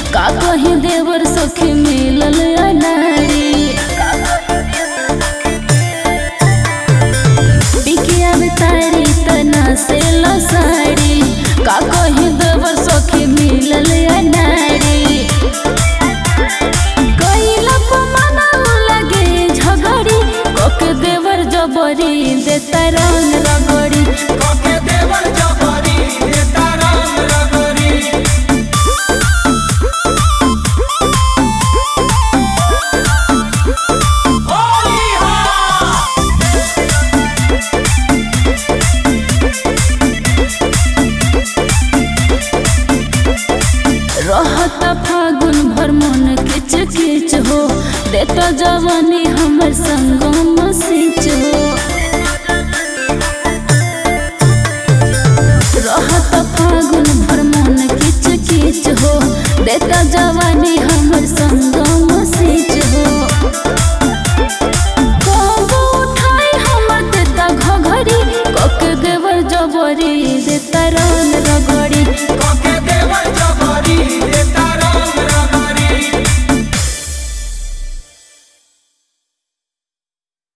का कही देवर सखी मिलल अनाड़ी पिकिया तारी तना से साड़ी का कही देवर सखी मिलल अनाड़ी कैला पमाना लगे झगड़ी कोके देवर जबरी देता रंग रगड़ी कोके देवर जबरी देता रंग रगरी होली हा रहता फागुन भर मन किच किच हो देता जवानी हमर संगम सिच हो